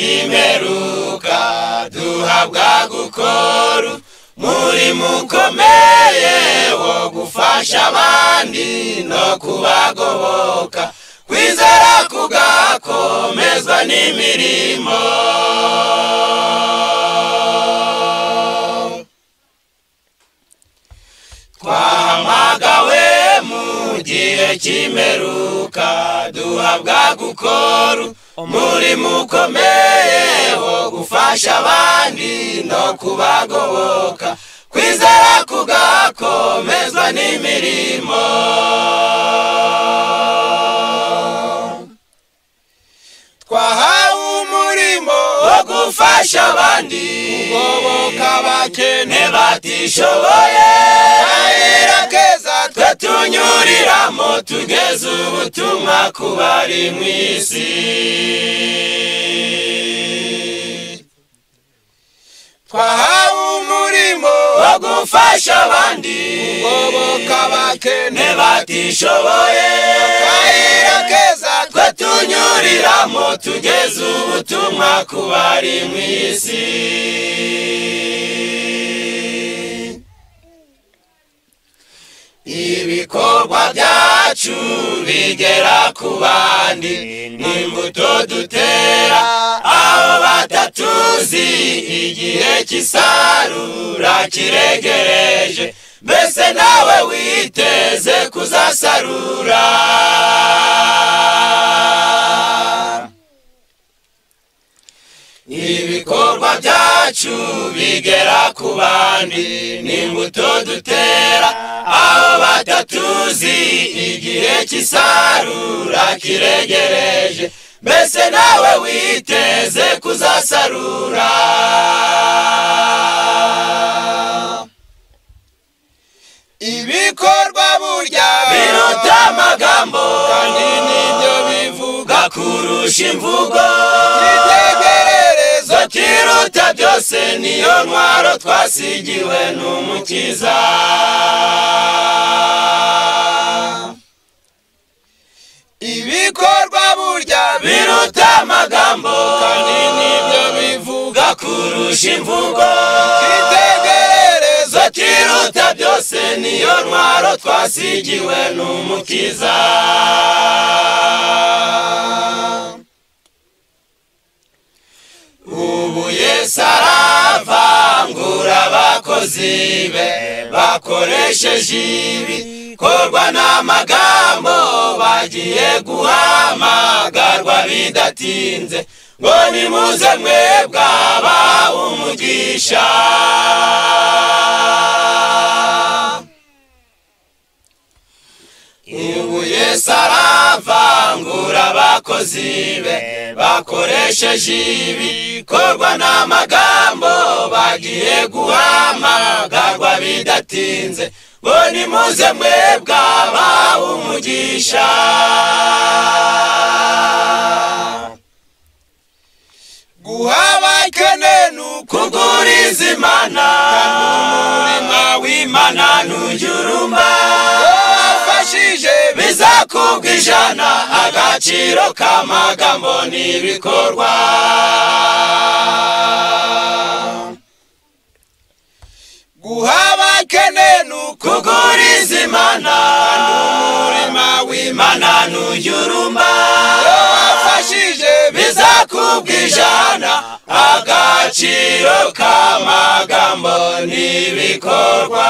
cy'imperuka duhabwa gukora muri mukomeye wo gufasha abandi no kubagoboka kwizera kugakomezwa n'imirimo twahamagawe mu gihe cy'imperuka duhabwa gukora umurimo ukomeye wo gufasha abandi no kubagoboka kwizera kugakomezwa n'imirimo twahawe umurimo wo gufasha abandi kugoboka abakene batishoboye kayira keza twe tunyuriramo tugeze ubutumwa ku bari mu isi twahawe umurimo wo gufasha abandi kugoboka abakene batishoboye akayira keza twe tunyuriramo tugeze ubutumwa ku bari mu isi ibikorwa byacu bigera ku bandi ni imbuto dutera aho batatuzi igihe cy'isarura kiregereje mbese nawe witeze kuzasarura ibikorwa byacu bigera ku bandi ni imbuto dutera aho batatuzi igihe cy'isarura kiregereje mbese nawe witeze kuzasarura ibikorwa burya biruta amagambo kandi nibyo bivuga kurusha imvugo igitekerezo kiruta byose niyo ntwaro twasigiwe n'umukiza ibikorwa burya biruta amagambo kandi nibyo bivuga kurusha imvugo igitekerezo kiruta byose niyo ntwaro twasigiwe n'umukiza ubu yesu aravangura abakozi be bakoresheje ibikorwa n'amagambo bagiye guhamagarwa bidatinze ngo nimuze mwebwe abahawe umugisha ubu yesu aravangura abakozi be bakoresheje ibikorwa n'amagambo bagiye guhamagarwa bidatinze ngo nimuze mwebwe abahawe umugisha guha abakene ni ukuguriza imana umurima w'imana ntujyurumba wafashije bizakubwa ijana agaciro k'amagambo n'ibikorwa guha abakene ni ukuguriza imana umurima w'imana ntujyurumba wafashije bizakubwa ijana agaciro k'amagambo n'ibikorwa